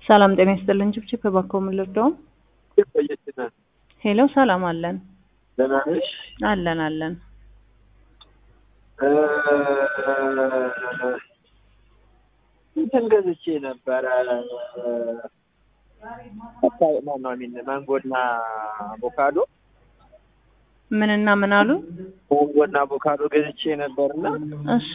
ሰላም ጤና ይስጥልን። ችብችብ እባክዎ ምን ልርዳው? ቆየችና ሄሎ ሰላም አለን ደህና ነሽ? አለን አለን። እ እንትን ገዝቼ ነበረ ማሚን ማንጎና አቮካዶ ምንና ምን አሉ? ማንጎና አቮካዶ ገዝቼ ነበርና እሺ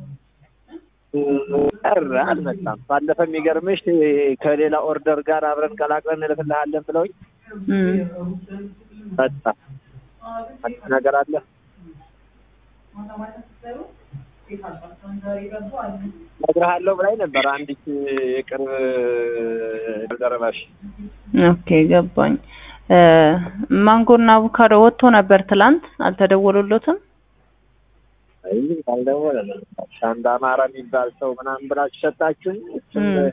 ቀረ አልመጣም። ባለፈ የሚገርምሽ ከሌላ ኦርደር ጋር አብረን ቀላቅለን እንልክልሃለን ብለውኝ እም፣ መጣ። አዲስ ነገር አለ? እነግርሃለሁ ብላኝ ነበር አንዲት የቅርብ ደረባሽ። ኦኬ ገባኝ። እ ማንጎና አቮካዶ ወጥቶ ነበር ትላንት፣ አልተደወሉለትም? አይ አልደወለም። ሻንዳ አማራ የሚባል ሰው ምናምን ብላችሁ ሰጣችሁኝ። እሱም እም።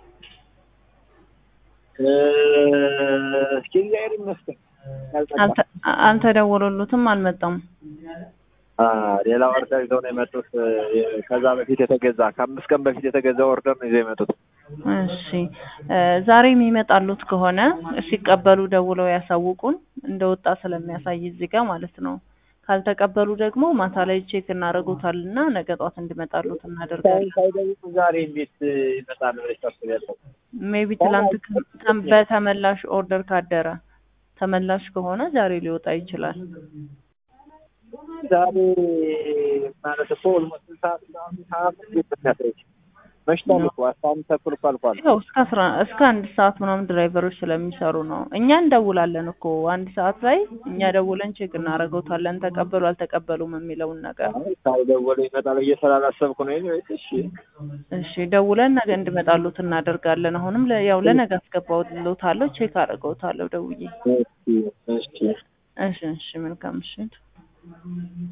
እ እስኪ እግዚአብሔር ይመስገን ያልጠፋ አልተ- አልተደወሉለትም፣ አልመጣም። አ ሌላ ኦርደር ይዘው ነው የመጡት። ከዛ በፊት የተገዛ ከአምስት ቀን በፊት የተገዛ ኦርደር ነው ይዘው የመጡት። እሺ እ ዛሬ የሚመጣሉት ከሆነ ሲቀበሉ ደውለው ያሳውቁን፣ እንደወጣ ስለሚያሳይ እዚህ ጋር ማለት ነው። ካልተቀበሉ ደግሞ ማታ ላይ ቼክ እናደርጉታልና ነገ ጧት እንዲመጣሉት እናደርጋለን። ሳይደውሉ ዛሬ እንዴት ይመጣል ብለሽ ታስቢያለሽ? ሜቢ ትላንት ከ- ከ- በተመላሽ ኦርደር ካደረ ተመላሽ ከሆነ ዛሬ ሊወጣ ይችላል። ዛሬ ማለት እኮ ኦልሞስት ሰዓት ሰዓት ሰዓት መሽቷል እኮ አስራ አንድ ተኩል እኮ አልፏል። ያው እስከ አስራ እስከ አንድ ሰዓት ምናምን ድራይቨሮች ስለሚሰሩ ነው። እኛ እንደውላለን እኮ አንድ ሰዓት ላይ እኛ ደውለን ቼክ እናደርገውታለን ተቀበሉ አልተቀበሉም የሚለውን ነገር። አይ ሳይደውሉ ይመጣል ብዬ ስላላሰብኩ ነው። ኤኒዌይስ እሺ እሺ ደውለን ነገ እንዲመጣሉት እናደርጋለን። አሁንም ለ- ያው ለነገ አስገባውልዎታለሁ ቼክ አደርገውታለሁ ደውዬ። እሺ እሺ እሺ እሺ መልካም ምሽት።